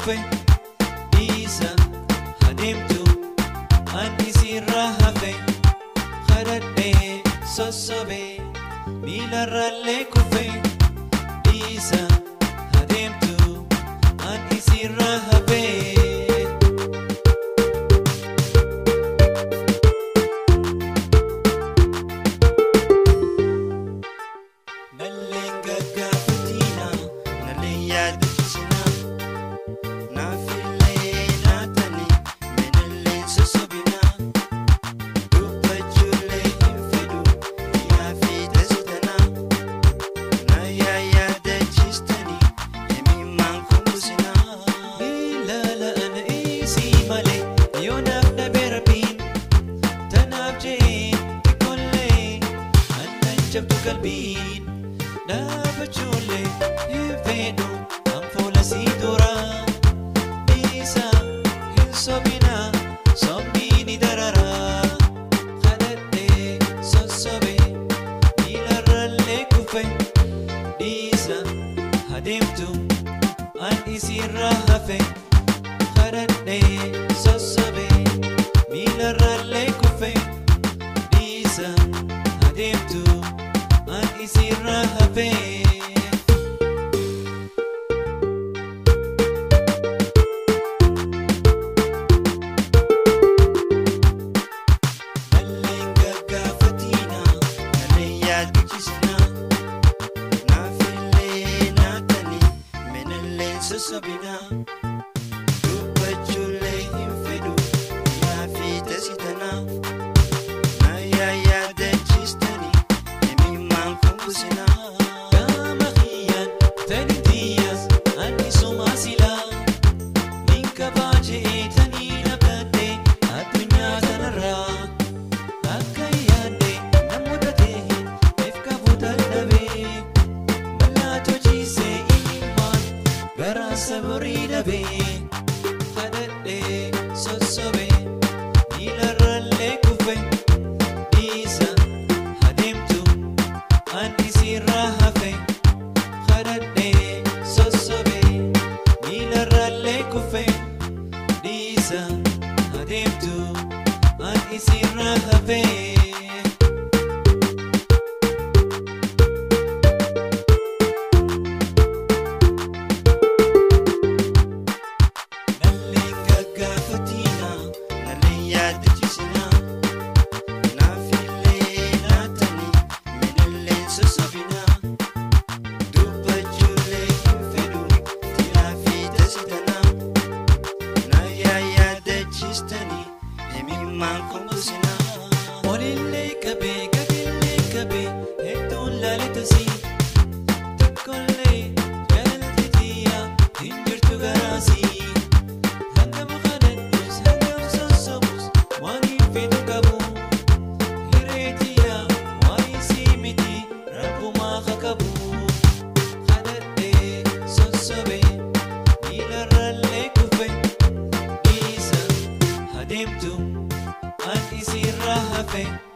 kufe dhiisa adeemtu an isirra hafe kadhadhee sossobee miilarraallee kufe dhiisa adeemtu an isirra hafe. Nalleen gaggaafatina, nalleen yaadachisina. Naafillee naatani, menalleen sosobina. Dubbachuullee hin fedhu, yaafi tasitana. Na yaayyaadachistani, himimmaan kumbusina. Ilaala ana isii malee, yoo naaf dhabee rabbiin. Tanaaf jee xiqqoollee annan jabdu qalbiin dhaabachuullee hin fedhu an fuula sii dura dhiisa hin sobina sobni ni darara kadhadhee sossobe miilarraallee kufe dhiisa adeemtu an isirra hafe kadhadhee sossobe miilarraallee kufe dhiisa adeemtu an isirra hafe. Nalleen gaggaafatina, nalleen yaadachisina. Naafillee naatani, menalleen sossobina. Dubbachuullee hin fedhu, yaafi tasitana. Na yaayyaadachistani, himimmaan kumbusina. Gama kiyyaan tani tiyyaas ani sumaa silaa. Ninka baajee tanii nabdee addunyaa kanarraa. Akka yaadde na mudatee eef qabu dadhabee. Mallattoo ciisee imimmaan garaa sabarii dhabee. Kadhadhee sossobee miilarraallee kufe dhiisa adeemtu an isirra hafe. Kadhadhee sossobee miilarraallee kufe dhiisa adeemtu an isirra hafe. Nalleen gaggaafatina, nalleen yaadachisina. Naafillee naatani, menalleen sossobina. Dubbachuullee hin fedhu, tilaafi tasitana. Na yaayyaadachistani, himimmaan kumbusina. Olillee qabee, gadillee qabee, hedduun laaletasii. Tokkollee jaalalti tiyyaa hin jirtu garaasii. Hangam kadhadhus, hangam sossobus, waan hin fedhu qabu. Hiree tiyyaa waan isii miti, rabbumaa haa qabu. Kadhadhee sossobee, miilarraallee kufe, dhiisa adeemtu an isirra hafe.